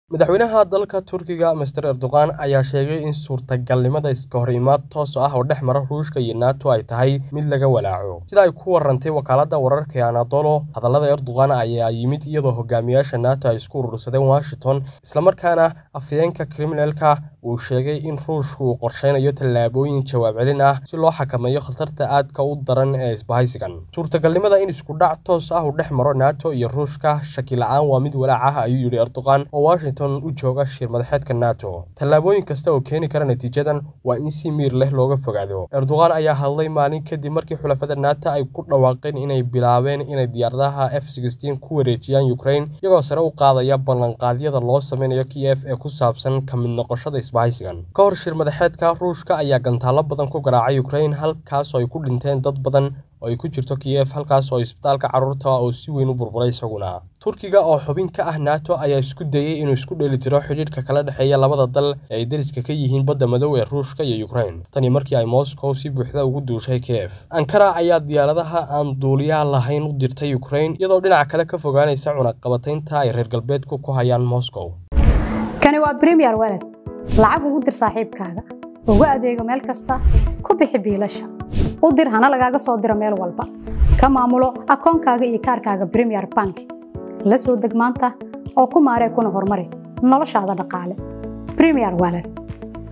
madaxweynaha dalka turkiga master erdogan ayaa sheegay in suurtagalnimada iska hor imaad toos ah oo dhex mara ruushka iyo nato ay tahay mid laga walaaco sida ay ku warantay wakaalada wararka ee anadolo hadallada erdogan ayaa yimid iyadoo hogaamiyaasha nato ay isku urursadeen washington islamarkaana afhayeenka kriminalka uu sheegay in ruushku uu qorsheynayo tallaabooyin jawaab celin ah si loo xakameeyo khatarta aadka u daran ee isbahaysigan suurtagalnimada in iskudhac toos ah uu dhex maro nato iyo ruushka shaki la-aan waa mid walaac ah ayuu yidhi erdogan oo washington u jooga shir madaxeedka nato tallaabooyin kasta oo keeni kara natiijadan waa in si miir leh looga fogaado erdogan ayaa hadlay maalin kadib markii xulafada nato ay ku dhawaaqeen inay bilaabeen inay diyaaradaha f ku wareejiyaan ukraine iyagoo sare u qaadaya ballanqaadyada loo sameynayo kiyef ee ku saabsan ka mid noqoshada isbahaysigan ka hor shir madaxeedka ruushka ayaa gantaalo badan ku garaacay ukraine halkaas oo ay ku dhinteen dad badan oo ay ku jirto kiyef halkaas oo isbitaalka carruurta oo si weyn u burburay isaguna turkiga oo xubin ka ah nato ayaa isku dayey inuu isku dheelitiro xidhiidhka kala dhexeeya labada dal ee ay dariska ka yihiin badda madow ee ruushka iyo ukraine tani markii ay moscow si buuxda ugu duushay kiyef ankara ayaa diyaaradaha aan duuliyaha lahayn u dirtay ukraine iyadoo dhinaca kale ka fogaanaysa cunaqabataynta ay reer galbeedku ku hayaan moscow kani waa bremiyer walad lacag ugu dir saaxiibkaaga ugu adeego meel kasta ku bixi biilasha u dir hana lagaaga soo diro meel walba ka maamulo akoonkaaga iyo kaarkaaga bremiyer bank la soo deg maanta oo ku maaree kuna horumari noloshaada dhaqaale bremiyer walad